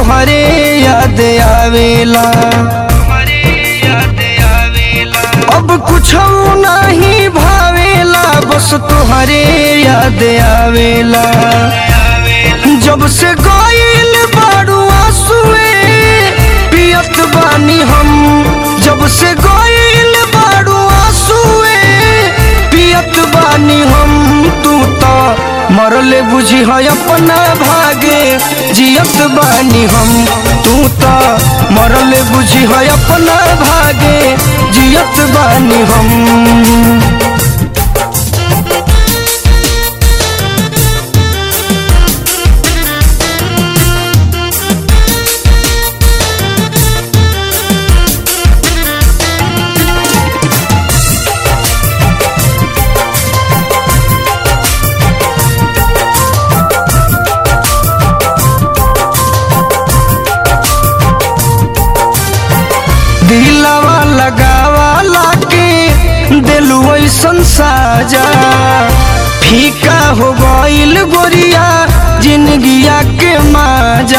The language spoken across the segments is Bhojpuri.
तोहरे याद आवेला अब कुछ नहीं भावेला बस तोहरे याद आवेला जब से गईल बाड़ू आंसुए पियत बानी हम जब से गईल बाड़ू आंसुए पियत बानी हम तू तो मरले बुझी है अपना भागे जियत बानी हम तू तो मरले बुझी है अपना भागे जियत बानी हम दिलवा लगावा लाके दिलु ऐसन साजा फीका हो गईल गोरिया जिंदगिया के माजा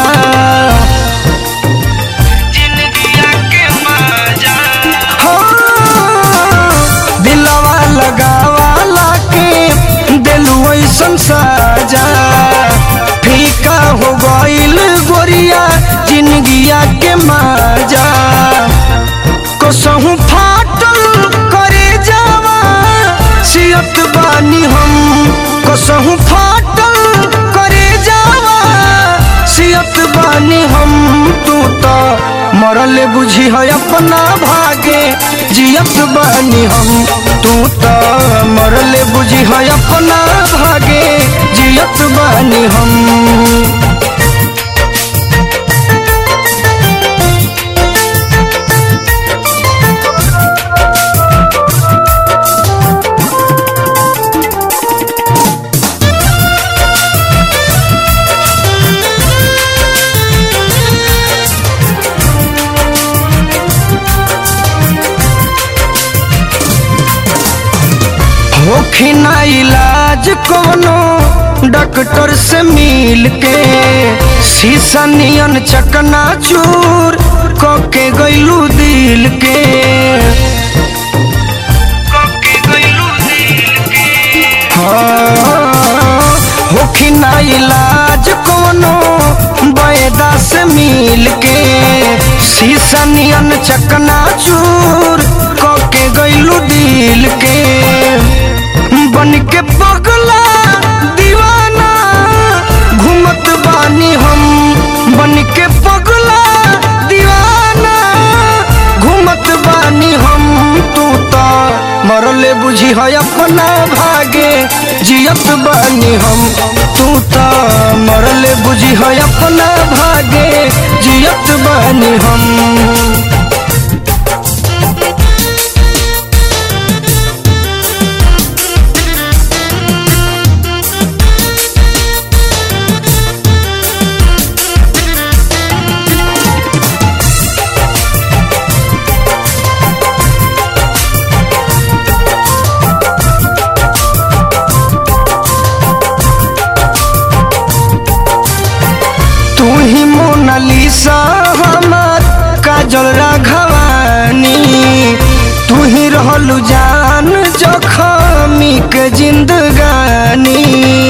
हाँ, दिलवा लगावा लाके दिलु ऐसन साजा फीका हो गईल गोरिया जिंदगिया के माजा कसहु फाटल करे जावा सियत बानी हम कसहु फाटल करे जावा सियत बानी हम तू तो मरल बुझी है अपना भागे जियत बानी हम तू तो मरल बुझी है अपना भागे जियत बानी हम होखी ना इलाज कोनो डॉक्टर से मिल के शीशा नियन चकना चूर के गैलू दिल के हाँ, होखी ना इलाज कोनो बैदा से मिल के शीशा नियन चकना चूर के गैलू दिल के बन के पगला दीवाना घूमत बानी हम बन के पगला दीवाना घूमत बानी हम तू तो मरले बुझी है अपना भागे जियत बानी हम तू तो मरले बुझी है अपना भागे जियत बानी हम तू ही मोनालिसा हमार काजल राघवानी तू ही रहलू जान जखमी के जिंदगानी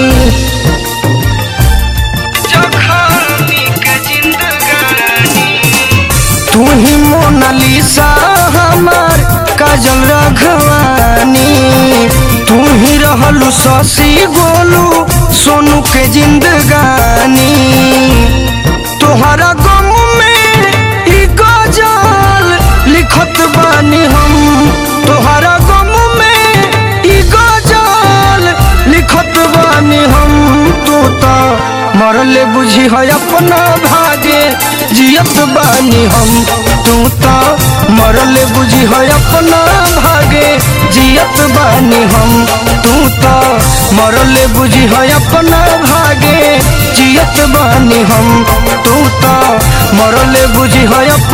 तू ही मोनालिसा हमार काजल राघवानी तू ही रहलू शशि गोलू सोनू के जिंदगानी तोहरा गम में ई गजल लिखत बानी हम तोहरा गम में ई गजल लिखत बानी हम तू तो मरले बुझी है अपना भागे जियत बानी हम तू तो मरले बुझी है अपना भागे जियत बानी हम तू तो मरले बुझी है अपना भागे जियत बानी हम तू तो मरले बुझी है